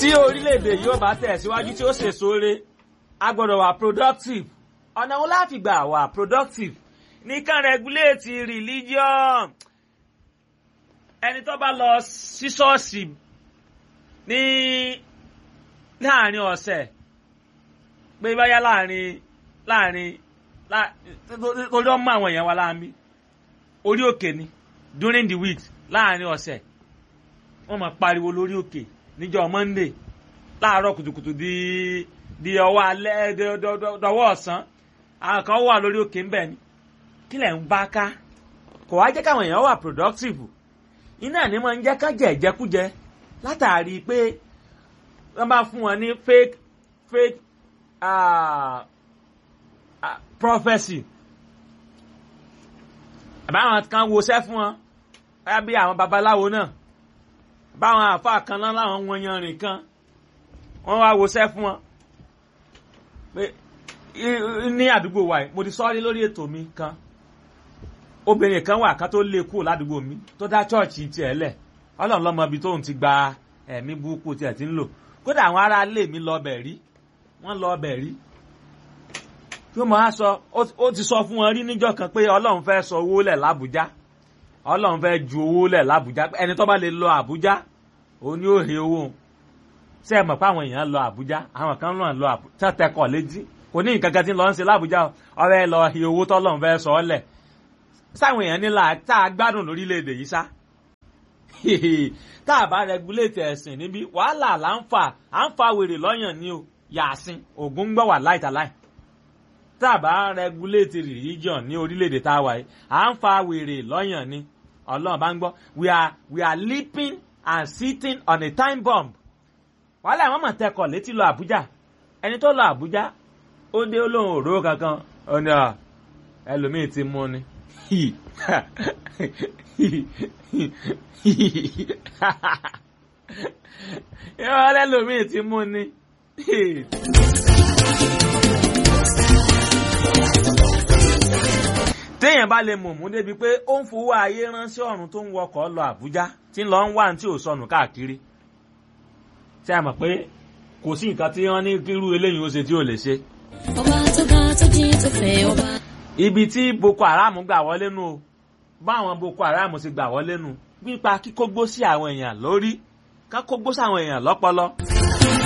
tí orílẹ̀-èdè yóò bá tẹ̀síwájú tí ó ṣèso re a gbọ́dọ̀ wà productive ọ̀nà wo la fi gbà wà productive nìkan regulate religion ẹni tó bá lọ sí ṣọ́ọ̀ṣì ní láàrin ọ̀sẹ̀ pé báyá láàrin láàrin torí ọmọ àwọn èèyàn wa láàmì orí òkè ni during the week láàrin ọ̀sẹ̀ wọ́n máa pariwo lórí òkè níjọ́ monday láàárọ̀ kùtùkùtù di di ọwọ́ alẹ́ dọwọ́ ọ̀sán àwọn kan wà lórí òkè ńbẹ̀ ni kí lẹ̀ ń bá ká kò wá jẹ́ káwọn èèyàn wà productive iná ní máa ń jẹ́ ká jẹ ìjẹkújẹ látàrí pé wọ́n bá fún wọn ní fake fake uh, uh, prophecy àbáwọn kan woṣẹ́ fún wọn báyà bí àwọn babaláwo náà báwọn àáfàá kan náà láwọn wọn yanrìn kan wọ́n wá woṣẹ́ fún wọn pé ní àdúgbò wa yìí mo ti sọ́ọ́rí lórí ètò mi kan obìnrin kan wà kan tó lé kúrò ládùúgbò mi tó dá chọ́ọ̀chì tiẹ̀ lẹ̀ ọlọ́run lọ́mọ ibi tóun ti gba ẹ̀mí burúkú tiẹ̀ ti ń lò kódà àwọn ará ilé mi lọ bẹ̀ rí wọ́n lọ bẹ̀ rí kí wọ́n máa sọ ó ti sọ fún wọn rí níjọ́ kan pé ọlọ́run fẹ́ sọ owó lẹ̀ lábújá ọlọ́run fẹ́ ju owó lẹ̀ lábújá ẹni tó bá lè lọ àbújá òun ni ó he owó ṣé ẹ mọ̀ pé àwọn èèyàn lọ àbújá àwọn kan náà lọ àbújá tẹkọ̀ létí kò ní nǹkan kan tí ń lọ ń ṣe lábújá ọ̀rẹ́ lọ he owó tọ́lọ́run fẹ́ sọ ọ́ lẹ̀ sáwọn èèyàn nílà tá a gbádùn lórílẹ̀‐èdè yìí sá tá a bá rẹgúléètì ẹ̀sìn níbí wàhálà là ń fà à ń fa wèrè lọ́yàn ní o yàásín ògùn ń gbọ́ wà láìtàláì tá a bá rẹgúléètì religion ní orílẹ̀‐èdè tá a wà yìí à ń fa wèrè lọ́yàn ní ọlọ́run bá ń gbọ́ we are we are leaping and sitting on a time bomb wàhálà àwọn mọ̀ tẹkọ̀ létí lọ àbújá ẹni tó lọ àbújá ó dé olóhùn òróró kankan ó ní ẹlòmíì ti mú ni yọ lẹ́lòmíì ti mú ni. téèyàn bá lè mọ̀mú débi pé ó ń fowó ayé ránṣẹ́ ọ̀run tó ń wọkọ̀ lọ Àbújá tí ń lọ ń wá ní tí ò sọnù káàkiri ṣé a mọ̀ pé kò sí nǹkan tí wọ́n ní kírú eléyìí ó ṣe tí ò lè ṣe. ọba tó ga tó jí tó fẹ́ ọba. ibi tí Boko Haram gbà wọlé nu o báwọn Boko Haram ti gbà wọlé nu pípa kíkógbó sí àwọn èèyàn lórí ká kógbó sí àwọn èèyàn lọ́pọlọ.